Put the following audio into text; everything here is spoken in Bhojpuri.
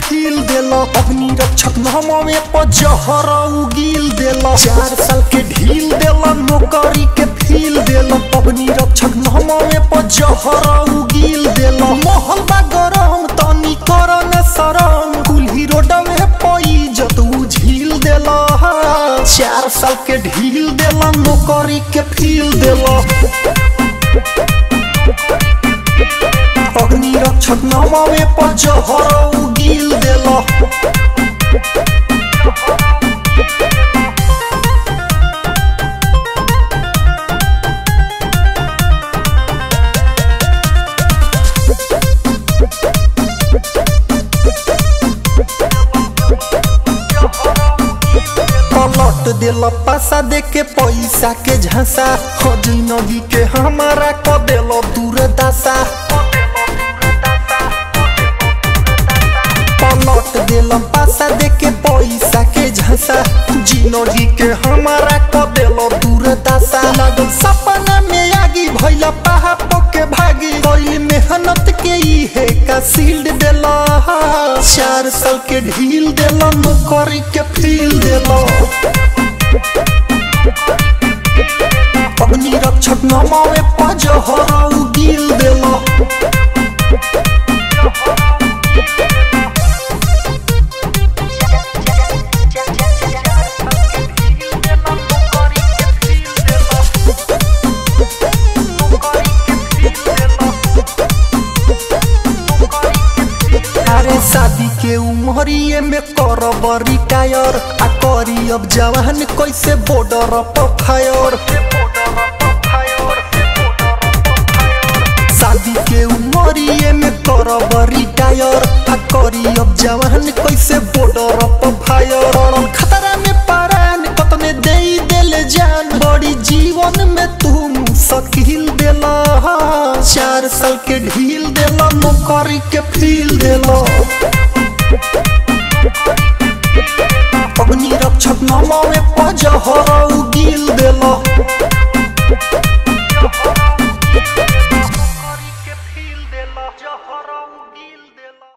फील देला अग्नि रक्षक नामवे पर जहर उगील देला चार साल के ढील देला नौकरी के फील देला अग्नि रक्षक नामवे पर जहर उगील देला महल बा गरम तनी कर न शरम कुल्ही रोड में पई जत झील देला चार साल के ढील देला नौकरी के फील देला अग्नि रक्षक नामावे पर जहर उगील देला पलट देला पासा दे के पैसा के झांसा हो जिंदगी के हमारा क देला दूर दासा पलट देला पासा दे के पैसा के झांसा जिंदगी के हमारा क देला दूर दासा लागल सपना में आगी भइला पहाड़ के भागी कोई मेहनत के ही है का सील्ड देला चार साल के ढील देला नौकरी के फील देला अग्नि रक्षक नमावे पजहर उगील देला अरे शादी के उमरिए में करब रिटायर आ करी अब जवान कैसे बॉर्डर पर फायर शादी के उमरिए में करब रिटायर आ करी अब जवान कैसे बॉर्डर पर फायर खतरा में परान कतने दे देले जान बड़ी जीवन में तुम सकील देला चार साल के ढील देला नौकरी के फील देला अग्नि रक्षक नामावे पजहर उगील देला